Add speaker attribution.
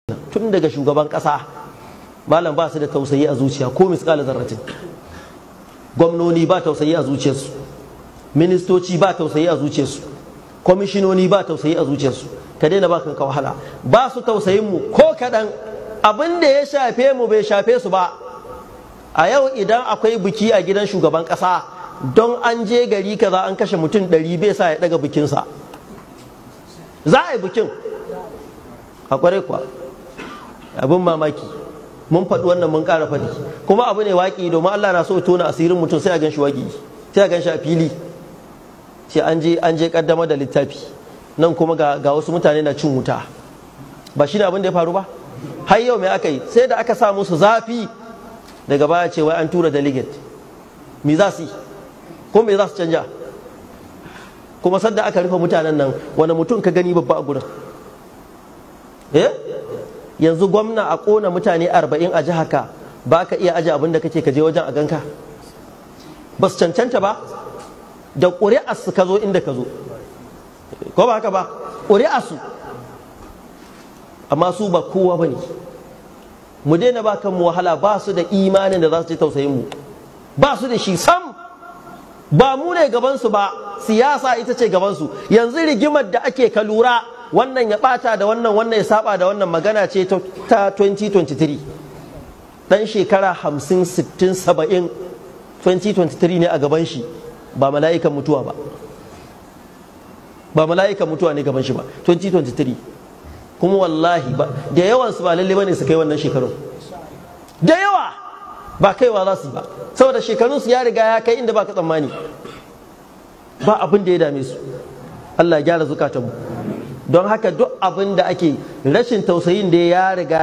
Speaker 1: tun daga shugaban ƙasa malam ba su da tausayi a zuciya ko misƙala zarratin gwamnoni ba tausayi a zuciyarsu ministoci ba tausayi a zuciyarsu kwamishinoni ba tausayi a zuciyarsu ka daina ba kanka wahala ba su tausayin mu ko kaɗan abin da ya shafe mu bai shafe su ba a yau idan akwai biki a gidan shugaban ƙasa don an je gari kaza an kashe mutum ɗari bai sa ya ɗaga bikinsa za a yi bikin a kwarai kuwa abin mamaki mun faɗi wannan mun ƙara faɗi kuma abu ne waƙi domin Allah na so tona asirin mutum sai a gan shi waƙi sai a gan shi a fili sai an je an je kaddamar da littafi nan kuma ga, ga wasu mutane na cin wuta ba shi ne abin da ya faru ba har yau me aka yi sai da aka sa musu zafi daga baya ce wai an tura delegate me za su yi ko me za su canja kuma sadda aka rufe mutanen nan wani mutum ka gani babba a gurin eh yanzu gwamna a kona mutane arba'in a jihar ka ba ka iya aje abin da kake ka je wajen a ganka ba su cancanta ba da ƙuri'arsu ka zo inda ka zo ko ba haka ba ƙuri'arsu amma su ba kowa ba ne mu daina ba kanmu wahala ba su da imanin da za su ji tausayin mu ba su da shi sam ba mu ne gabansu ba siyasa ita ce gabansu yanzu rigimar da ake ka lura wannan ya bata da wannan wannan ya saba da wannan magana ce ta 2023 dan shekara 50 60 70 2023 ne a gaban shi ba mala'ikan mutuwa ba ba mala'ikan mutuwa ne gaban shi ba 2023 kuma wallahi ba da yawan su ba lalle bane su kai wannan shekarun da yawa ba kaiwa za su yi ba saboda shekarun su ya riga ya kai inda ba ka tsammani ba abin da ya dame su Allah ya gyara zukatanmu don haka duk abin da ake rashin tausayin da ya riga